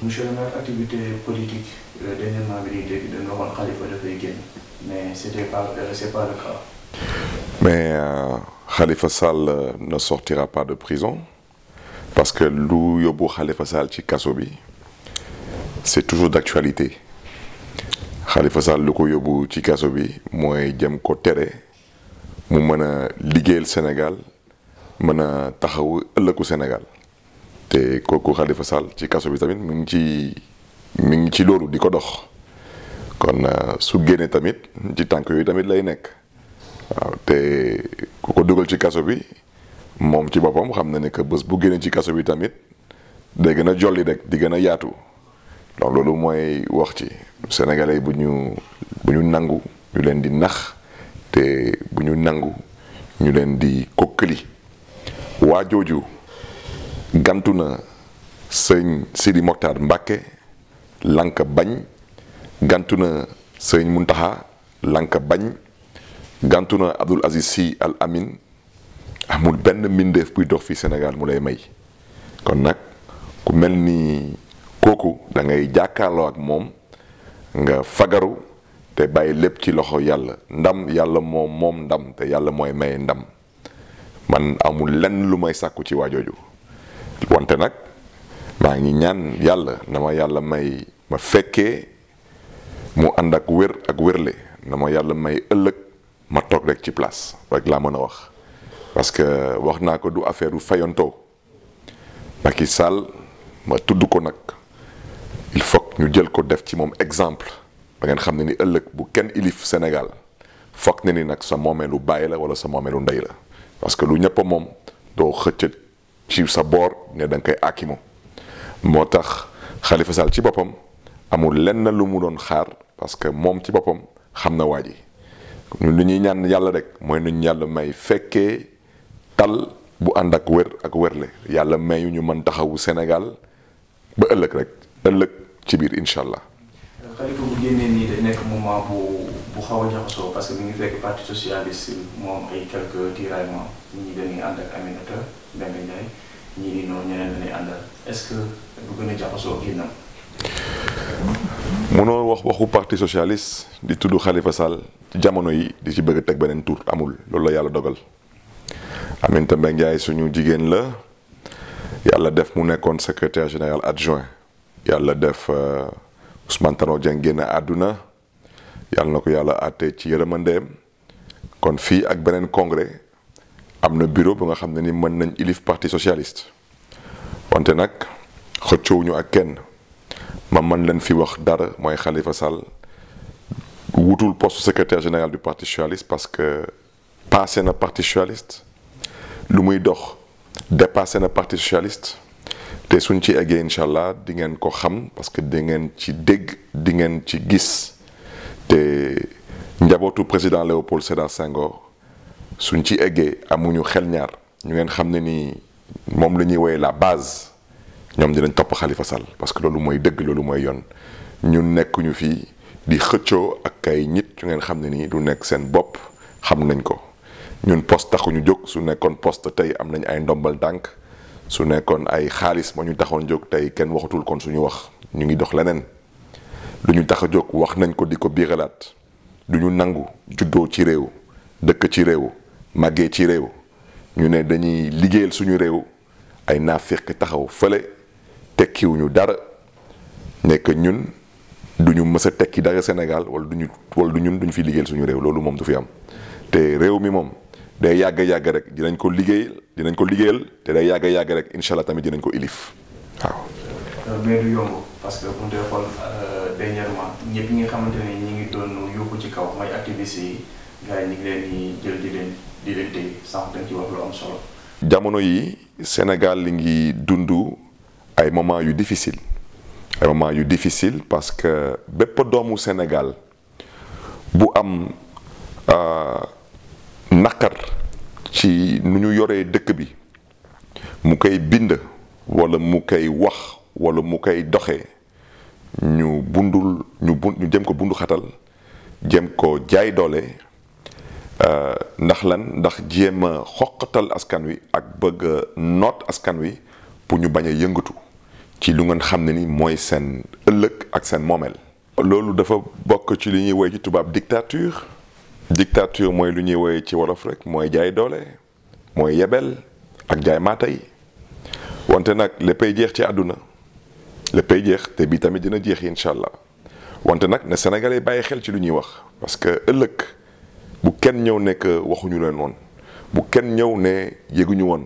monsieur le maire activité politique dernièrement bi ñuy dégg dañu waxoon Khalifa dafay génn mais c'était pas c'est pas le cas. mais euh, Khalifa Sall euh, ne sortira pas de prison parce que lu yóbbu Khalifa Sall ci kaso bi c'est toujours d'actualité Khalifa Sall lu ko yóbbu ci kaso bi mooy jëm ko tere mu mën a liggéeyal Sénégal mën a taxawu ëllëgu Sénégal te kooku Khalifa Sall ci kaso bi tamit mu ngi ci mi ngi ci loolu di ko dox kon su génnee tamit ci tànk yooyu tamit lay nekk waaw te ku ko dugal ci kaso bi moom ci boppam xam na ne que bés bu génnee ci kaso bi tamit day gën a jolli rek di gën a yaatu donc loolu mooy wax ci sénégalais bu ñu bu ñu nangu ñu leen di nax te bu ñu nangu ñu leen di kokkali waa jooju gantu na sëñ Sidi Mokhtar Mbacke lank bañ gantu na sëñ Muntaxa lank bañ gantu na Abdoul Aziz Sy Al Amin amul benn mbindeef buy dox fii Sénégal mu lay may kon nag ku mel ni kooku da ngay jàkkaarloo ak moom nga fagaru te bàyyi lépp ci loxo yàlla ndam yàlla moom moom ndam te yàlla mooy maye ndam man amul lenn lu may sàkku ci waajooju wante nag maa ngi ñaan yàlla na ma yàlla may ma fekkee mu ànd ak wér ak wérle na ma yàlla may ëllëg ma toog rek ci place rek laa mën a wax parce que wax naa ko du affaire u fayantoo Macky Sall ma tudd ko nag il faut ñu jël ko def ci moom exemple ba ngeen xam ne ni ëllëg bu kenn ilif Sénégal foog ne ni nag sa moomeelu bàyyi la wala sa moomeelu ndey la parce que lu ñëpp moom doo xëcc ci sa boor ne da nga koy akimu moo tax Khalifa Sall ci boppam amul lenn lu mu doon xaar parce que moom ci boppam xam na waa ji ñun lu ñuy ñaan yàlla rek mooy nuñ yàlla may fekkee tal bu ànd ak wér ak wérle yàlla mayu ñu mën taxawu Sénégal ba ëllëg rek ëllëg ci biir incha allah. Khalifa bu génnee nii day nekk moment bu bu xaw a jaxasoo parce que mi ngi fekk parti socialiste moom ay quelques tiraillements ñii dañuy ànd ak Aminata Mbengue Ndiaye ñii di noonu ñeneen dañuy àndal est-ce que du gën a jaxasoo ginnaaw. munoo wax waxu parti socialiste di tudd Khalifa Sall ci jamono yi di ci bëgg a teg beneen tur amul loolu la yàlla dogal Aminata Mbengue Ndiaye suñu jigéen la yàlla def mu nekkoon secrétaire général adjoint yàlla def Ousmane Tanor Dieng génn àdduna yàlla na ko yàlla àtte ci yërëmandeem kon fii ak beneen congrès am na bureau bu nga xam ne ni mën nañ ilif parti socialiste wante nag xëccoowuñu ak kenn ma mën leen fi wax dara mooy Khalifa Sall wutul poste secrétaire général du parti socialiste parce que passé na parti socialiste lu muy dox dépassé na parti socialiste te suñ ci eggee incha allah di ngeen ko xam parce que di ngeen ci dégg di ngeen ci gis te njabootu président Léopold Sédar Senghor suñ ci eggee amuñu xel ñaar ñu ngeen xam ne ni moom la ñuy woowee la base ñoom dinañ topp Khalifa Sall parce que loolu mooy dëgg loolu mooy yoon ñun nekkuñu fii di xëccoo ak ay nit ñu ngeen xam ne nii du nekk seen bopp xam nañ ko ñun poste taxuñu jóg su nekkoon poste tey am nañ ay ndombal tànk su nekkoon ay xaalis moo ñu taxoon jóg tey kenn waxatul kon suñu wax ñu ngi dox leneen lu ñu tax a jóg wax nañ ko di ko biiralaat du ñu nangu juddoo ci réew dëkk ci réew màggee ci réew ñu ne dañuy liggéeyal suñu réew ay naafeq taxaw fële tekkiwuñu dara nekk ñun duñu mës a tekki dara Sénégal wala duñu wala du ñun duñu fi liggéeyal suñu réew loolu moom du fi am te réew mi moom day yàgg yàgg rek dinañ ko liggéeyal dinañ ko liggéeyal te day yàgg yàgg rek incha allah tamit dinañ ko ilif waaw. mais du yomb parce que bu ñu xool dernièrement ñëpp ñi nga xamante ne ñi ngi doon yóbbu ci kaw mooy activistes yi gars yi ñu ngi leen di jël di leen di leen téye sànq dañ ci wax lu am solo. jamono yi Sénégal li ngi dund ay moments yu difficile ay moments yu difficile parce que bépp doomu Sénégal bu am naqar ci nu ñu yoree dëkk bi mu koy bind walla mu koy wax walla mu koy doxee ñu bundul ñu bu ñu jëm ko bundu xatal jëm ko jaay doole ndax lan ndax jéem a xoqatal askan wi ak bëgg a noot askan wi pour ñu bañ a yëngatu ci lu ngeen xam ne ni mooy seen ëllëg ak seen moomeel. loolu dafa bokk ci li ñuy woy ci tubaab dictature dictature mooy lu ñuy woy ci wolof rek mooy jaay doole mooy yebel ak jaay maata yi wante nag léppay jeex ci àdduna léppay jeex te bii tamit dina jeex incha allah wante nag ne Sénégalais bàyyi xel ci lu ñuy wax parce que ëllëg bu kenn ñëw nekk waxuñu leen woon bu kenn ñëw ne yëguñu woon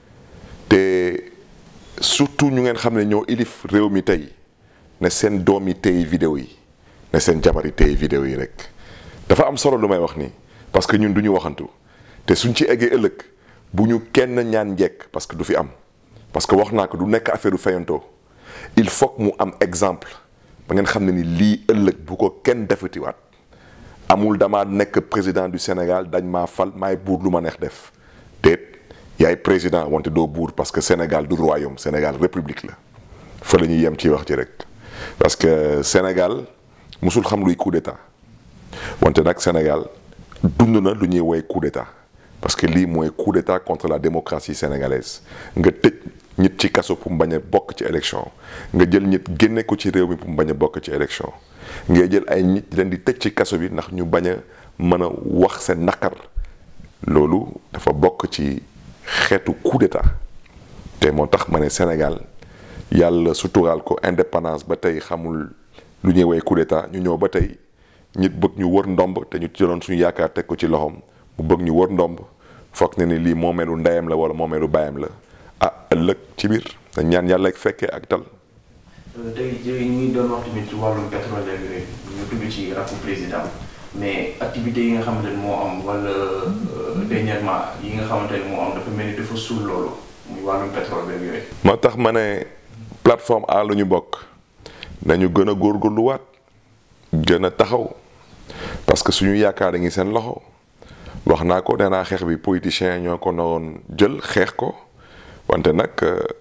te surtout ñu ngeen xam ne ñoo ilif réew mi tey ne seen doom yi tey vidéo yi ne seen jabar yi tey vidéo yi rek dafa am solo lu may wax nii parce que ñun du ñu waxantu te suñ ci eggee ëllëg bu ñu kenn ñaan njekk parce que du fi am parce que wax naa ko du nekk affaire du fayantoo il faut que mu am exemple ba ngeen xam ne ni lii ëllëg bu ko kenn defatiwaat amul dama nekk président du Sénégal dañ maa fal maay buur lu ma neex def déet yaay président wante doo buur parce que Sénégal du royaume Sénégal république la fa la ñuy yem ci wax ci rek parce que Sénégal musul xam luy coup d'état wante nag Sénégal dund na lu ñuy woy coup d'état parce que lii mooy coup d'état contre la démocratie sénégalaise nga tëj nit ci kaso pour mu bañ a bokk ci élection nga jël nit génne ko ci réew mi pour mu bañ a bokk ci élection ngay jël ay nit leen di tëj ci kaso bi ndax ñu bañ a mën a wax seen naqar loolu dafa bokk ci xeetu coup d'état te moo tax ma ne Sénégal yàlla suturaal ko indépendance ba tey xamul lu ñuy woy coup d'état ñu ñëw ba tey nit bëgg ñu wër ndomb te ñu jëloon suñu yaakaar teg ko ci loxoom mu bëgg ñu wër ndomb foog ne ni lii moomeelu ndeyam la wala moomeelu baayam la ah ëllëg ci biir dañ ñaan yàlla ak fekkee ak tal. tey jii ñu ngi doon wax tamit ci wàllum pétrole ak yooyu ñu tudd ci rakku président mais activités yi nga xamante ne moo am wala dernièrement yi nga xamante ne moo am dafa mel ni dafa suul loolu muy wàllum pétrole ak yooyu. moo tax ma ne plateforme A lu ñu bokk nañu gën a góorgóorluwaat gën a taxaw parce que suñu yaakaar a ngi seen loxo wax naa ko nee naa xeex bi politiciens ñoo ko naroon jël xeex ko wante nag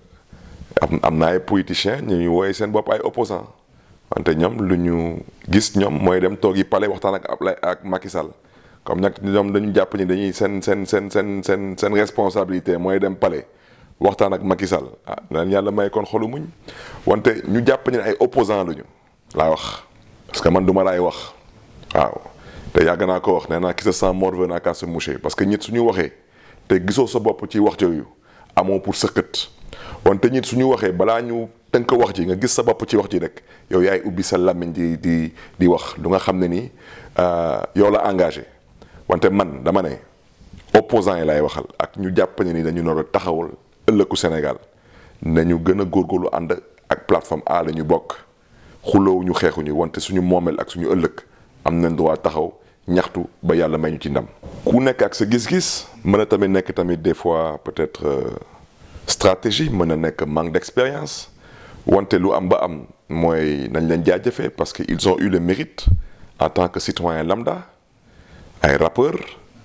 am am na ay politiciens ñu ñu wooye seen bopp ay opposants wante ñoom lu ñu gis ñoom mooy dem toog yi palais waxtaan ak Ablaye ak Macky Sall comme nag ñoom dañu jàpp ni dañuy seen seen seen seen seen seen responsabilité mooy dem palais waxtaan ak Macky Sall ah danañ yàlla may kon xolu muñ wante ñu jàpp ni ay opposants lañu laa wax parce que man du ma laay wax waaw te yàgg naa ko wax nee naa qui se sent mort n'a qu'à se moucher parce que ñit suñu waxee te gisoo sa bopp ci wax jooyu amoo pour sëkkët wante ñit suñu waxee balaa ñu tënk wax ji nga gis sa bopp ci wax ji rek yow yaay ubbi sa làmmiñ di di di wax lu nga xam ne ni yow la engagé wante man dama ne opposants yi lay waxal ak ñu jàpp ne ni dañu nar a taxawal ëllëgu Sénégal nañu gën a góorgóorlu ànd ak plateforme A la ñu bokk xuloowu ñu xeexuñu wante suñu moomeel ak suñu ëllëg am nañ droit taxaw ñaxtu ba yàlla may ñu ci ndam. ku nekk ak sa gis-gis mën a tamit nekk tamit des fois peut-être stratégie mën na nekk manque d'expérience wante lu am ba am mooy nañ leen jaajëfee parce que ils ont eu le mérite en tant que citoyen lambda ay rappeurs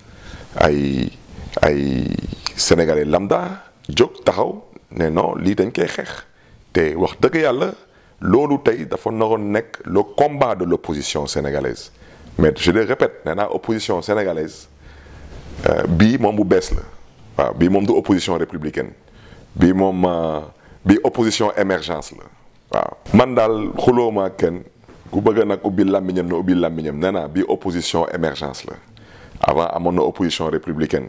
ay ay sénégalais lambda jóg taxaw ne non lii dañ koy xeex te wax dëgg yàlla. loolu tey dafa naroon nekk le combat de l'opposition sénégalaise mais je le répète nee naa opposition sénégalaise bii moom bu bees la waaw bii moom du opposition républicaine bii moom bii opposition émergence la waaw. man daal xulóoma kenn ku bëgg nag ubbi làmmiñam na ubbi làmmiñam nee naa bii opposition émergence la avant amoon na opposition républicaine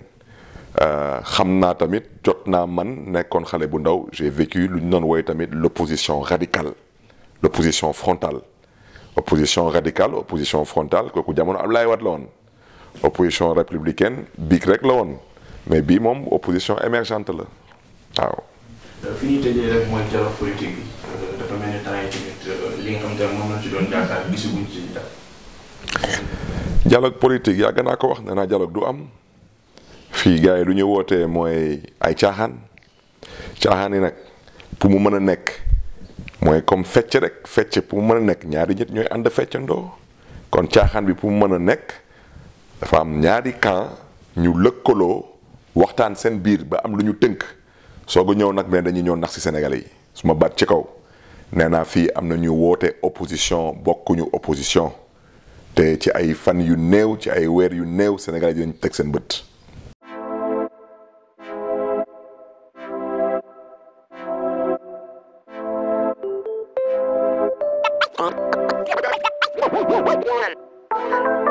xam naa tamit jot naa man nekkoon xale bu ndaw j'ai vécu lu ñu doon woy tamit l'opposition radicale. l'opposition frontale opposition radicale opposition frontale kooku jamono Abdoulaye Wade la woon opposition républicaine biig rek la woon mais bii moom opposition émergente la waaw. fi ñuy tëjee rek mooy dialogue politique bi dafa mel ni temps yi tamit li nga xam te moom la ci doon jaakaar gisaguñ ci dara. dialogue politique yàgg naa ko wax nee naa dialogue du am fii gars yi lu ñu wootee mooy ay caaxaan caaxaan yi nag pour mu mën a nekk. mooy comme fecc rek fecc pour mu mën a nekk ñaari nit ñooy ànd feccandoo kon caaxaan bi pour mu mën a nekk dafa am ñaari camp ñu lëkkaloo waxtaan seen biir ba am lu ñu tënk soog a ñëw nag ne dañuy ñëw nax ci Sénégalais yi su ma baat ci kaw nee naa fii am na ñu woote opposition bokkuñu opposition te ci ay fan yu néew ci ay weer yu néew Sénégalais yi dinañ teg seen bët. Thank you.